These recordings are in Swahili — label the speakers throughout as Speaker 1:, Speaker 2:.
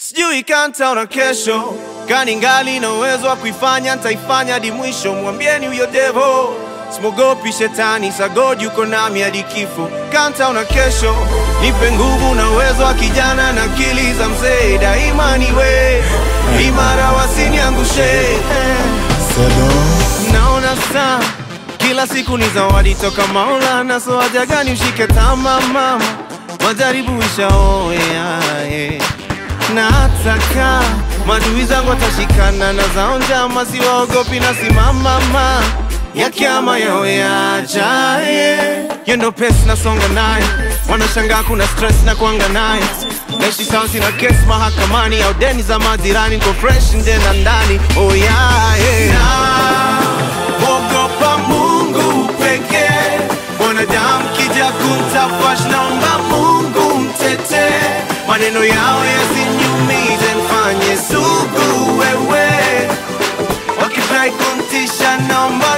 Speaker 1: sijui kanta na kesho kani ngali na uwezo wa kuifanya ntaifanya hadi mwisho mwambieni huyo devo simogopi shetani sagodi yuko nami hadi kifo kanta na kesho nipe nguvu na uwezo wa kijana na akili za mzee daima niwe imara wasiniangushe naona saa kila siku ni zawadi toka Maulana, so haja gani ushike tama mama, majaribu ishaoea eh. na hataka madui zangu watashikana na zao njama, siwaogopi na simama ma ya kiama yawe yajaye yendo pesi nasonga naye, wanashangaa kuna stress na kuanga naye naishi sawa, sina kesi mahakamani au deni za majirani, niko fresh nje na ndani oh yeah, yeah. Ogopa Mungu pekee, mwanadamu kija kumtafash, naomba Mungu mtete, maneno yao yasiniumize, mfanye sugu wewe, wakifurahi kumtisha, naomba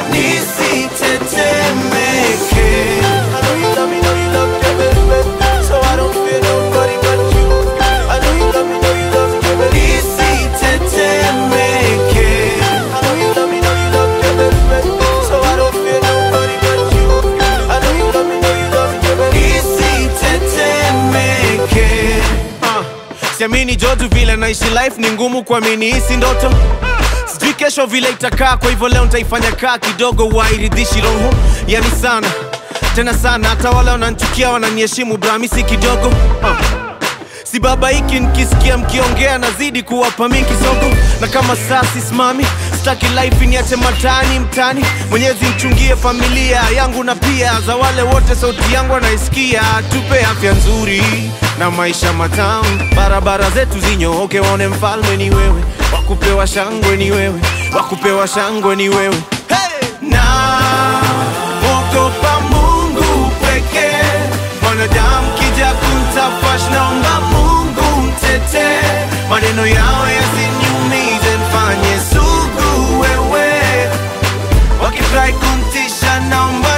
Speaker 1: nisitetemeke. I know you love me, know you love me, baby, baby, so I don't fear nobody but you. I know you love me, know you love me, baby, nisitetemeke. I know you love me, know you love me, baby, baby, so I don't fear nobody but you. I know you love me, know you love me, baby, nisitetemeke. Ah, Siamini jodu vile naishi life ni ngumu kuamini hisi ndoto sijui kesho vile itakaa kwa hivyo leo nitaifanya kaa kidogo wairidhishi roho yani sana tena sana hata wale wananchukia wananiheshimu bramisi kidogo uh. si baba hiki nikisikia mkiongea nazidi kuwapa mi kisogo na kama saa sisimami staki life niache matani mtani mwenyezi mchungie familia yangu na pia za wale wote sauti yangu anaisikia tupe afya nzuri na maisha matamu barabara zetu zinyooke waone mfalme ni wewe wakupewa shangwe ni wewe wakupewa shangwe ni wewe hey! na ogopa mungu pekee mwanadamu kija kumtafash naomba mungu mtete maneno yao yasiniumize mfanye sugu wewe wakifurahi kumtisha naomba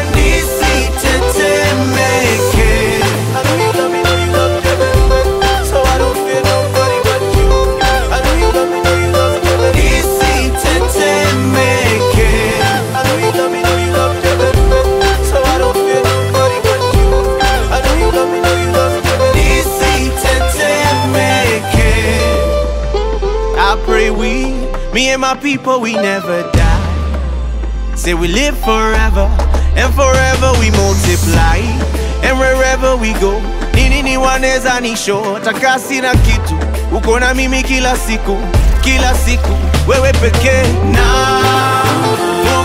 Speaker 1: nisitetemeke I know you love me, know you love me, baby, baby, so I don't fear nobody but you. I know you love me, know you love me, baby, nisitetemeke. I know you love me, know you love me, baby, baby, so I don't fear nobody but you. I know you love me, know you love me, baby, nisitetemeke. I pray we, me and my people, we never die. Say we live forever, and forever we multiply, and wherever we go, nini ni waneza nisho, takasi na kitu, uko na mimi kila siku, kila siku, wewe pekee na